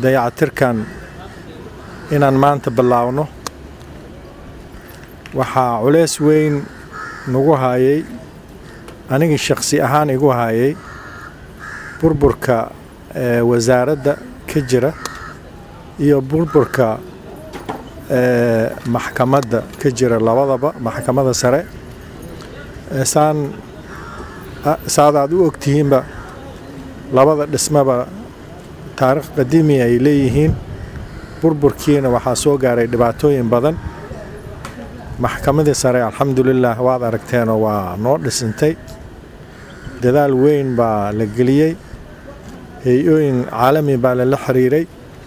dayacatirkan inaan maanta bilaawno waxaa culeys weyn nagu hayay anigii shakhsi ahaan igu hayay burburka wasaaradda ka jira iyo burburka maxkamadda ka jira labadaba maxkamadda sare saan saad aad u ogtihiinba labada dhismaba taariikh qadiimi ay leeyihiin burburkiina waxaa soo gaaray dhibaatooyin badan maxkamadii sare alxamdulilah waad aragteenoo waa noo dhisintay dadaal weyn baa la geliyey hay-ooyin caalami baa lala xiriiray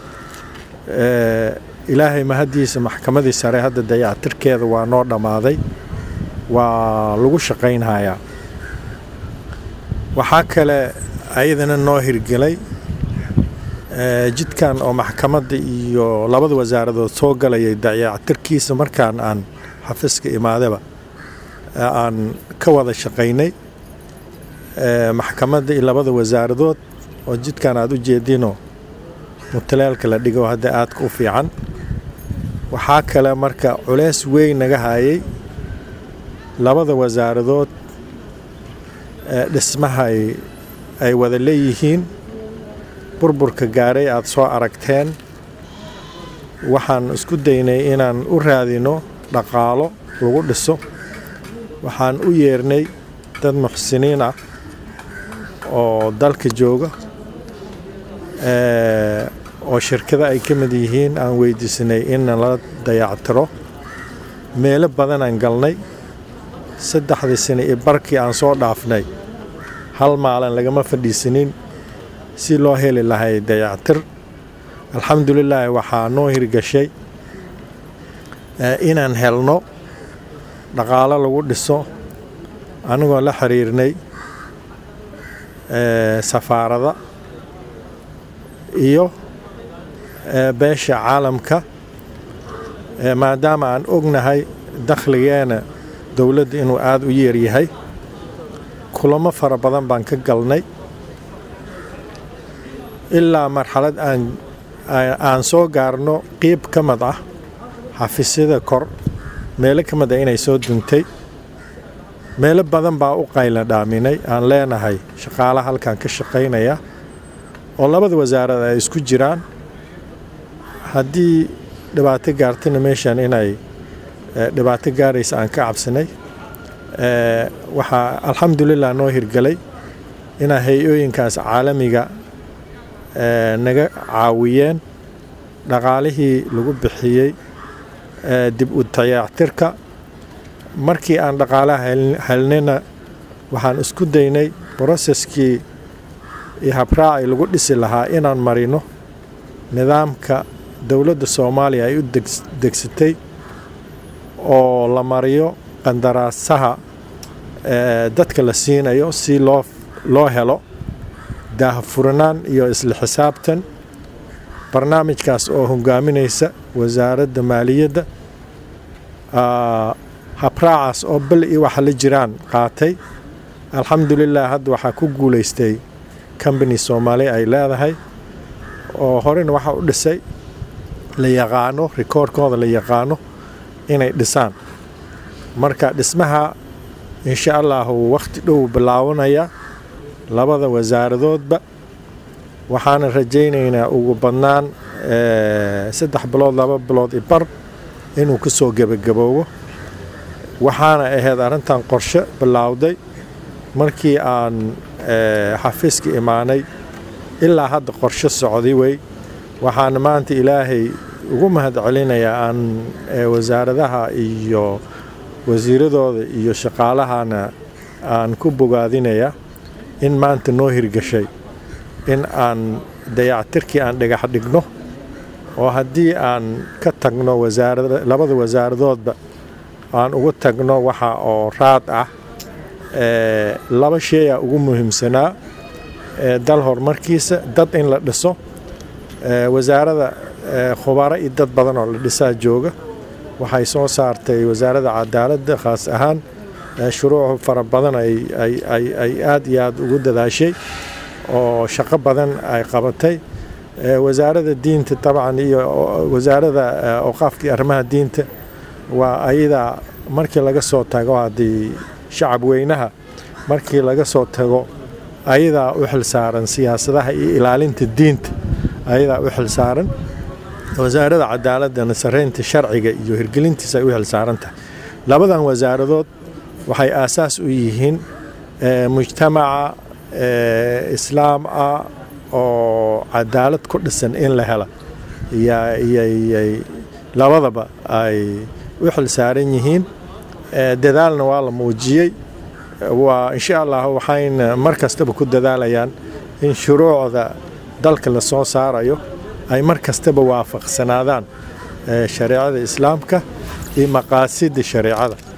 ilaahay mahaddiisa maxkamadii sare hadda dayactirkeeda waa noo dhammaaday waa lagu shaqaynhayaa waxaa kale ayadana noo hirgelay jidkan oo maxkamadda iyo labada wasaaradood soo galayay dayactirkiisa markaan aan xafiiska imaadaba aan ka wada shaqaynay maxkamadda iyo labada wasaaradood oo jidkan aad u jeedinoo mutaleelka la dhigo hadda aadka u fiican waxaa kale marka culeys weyn naga hayay labada wasaaradood dhismaha ay wada leeyihiin burburka gaaray aad soo aragteen waxaan isku daynay inaan u raadino dhaqaalo lagu dhiso waxaan u yeernay dad muxsiniin ah oo dalka jooga oo shirkada ay ka mid yihiin aan weydiisanay in la dayactiro meelo badanaan galnay saddexdii sane iyo barkii aan soo dhaafnay hal maalin lagama fadhiisanin si loo heli lahay dayactir alxamdulilaahi waxaa noo hirgashay inaan helno dhaqaalo lagu dhiso anigoo la xiriirnay safaarada iyo beesha caalamka maadaama aan ognahay dakhligeena dowladda inuu aada u yeeryahay kulamo fara badan baan ka galnay ilaa marxalad aan soo gaarno qiib ka mid ah xafiisyada kor meelo ka mid ah inay soo duntay meelo badan baa u qayla dhaaminay aan leenahay shaqaalaha halkan ka shaqaynaya oo labada wasaarad ay isku jiraan haddii dhibaato gaartana meeshan inay dhibaato gaaraysa aan ka cabsanay waxaa alxamdulilah noo hirgelay inaa hay-ooyinkaas caalamiga naga caawiyeen dhaqaalihii lagu bixiyey dib u dayactirka markii aan dhaqaalaha helnayna waxaan isku daynay broseskii iyo habraaci lagu dhisi lahaa inaan marino nidaamka dowladda soomaaliya ay u degsatay oo la mariyo qandaraasaha dadka la siinayo si loo loo helo daahfuranaan iyo isla xisaabtan barnaamijkaas oo hogaaminaysa wasaaradda maaliyadda habraacaas oo bel iyo waxa la jiraan qaatay alxamdulilah hadda waxaa ku guulaystay combany soomaali ay leedahay oo horena waxaa u dhisay la yaqaano rikoorkooda la yaqaano inay dhisaan marka dhismaha insha allahu wakhti dhow bilaabanaya labada wasaaradoodba waxaana rajaynaynaa ugu badnaan saddex bilood laba bilood i bar inuu ka soo gebagaboobo waxaana ahayd arrintan qorshe bilaawday markii aan xafiiska imaanay ilaa hadda qorshe socday wey waxaana maanta ilaahay ugu mahad celinayaa aan wasaaradaha iyo wasiiradooda iyo shaqaalahana aan ku bogaadinaya in maanta noo hirgashay in aan dayactirkii aan dhagax dhigno oo haddii aan ka tagno labada wasaaradoodba aan ugu tagno waxa oo raad ah laba sheeyaa ugu muhiimsanaa dal horumarkiisa dad in la dhiso wasaarada khubaro iyo dad badan oo la dhisaa jooga waxay soo saartay wasaaradda cadaaladda khaas ahaan shuruuc fara badan ay aad iyo aad ugu dadaashay oo shaqo badan ay qabatay wasaaradda diinta dabcan iyo wasaaradda awqaafka iyo arrimaha diinta waa ayadaa markii laga soo tago haddii shacab weynaha markii laga soo tago ayadaa u xilsaaran siyaasadaha iyo ilaalinta diinta ayadaa u xilsaaran wasaaradda cadaaladana saraynta sharciga iyo hirgelintiisa ay u xilsaaran tahay labadan wasaaradood waxay aasaas u yihiin mujtamaca islaam ah oo cadaalad ku dhisan in la hela yyyay labadaba ay u xilsaaran yihiin dadaalna waa la muujiyey waa insha allah waxayna mar kastaba ku dadaalayaan in shuruucda dalka la soo saarayo ay mar kastaba waafaqsanaadaan shareecada islaamka iyo maqaasidda shareecada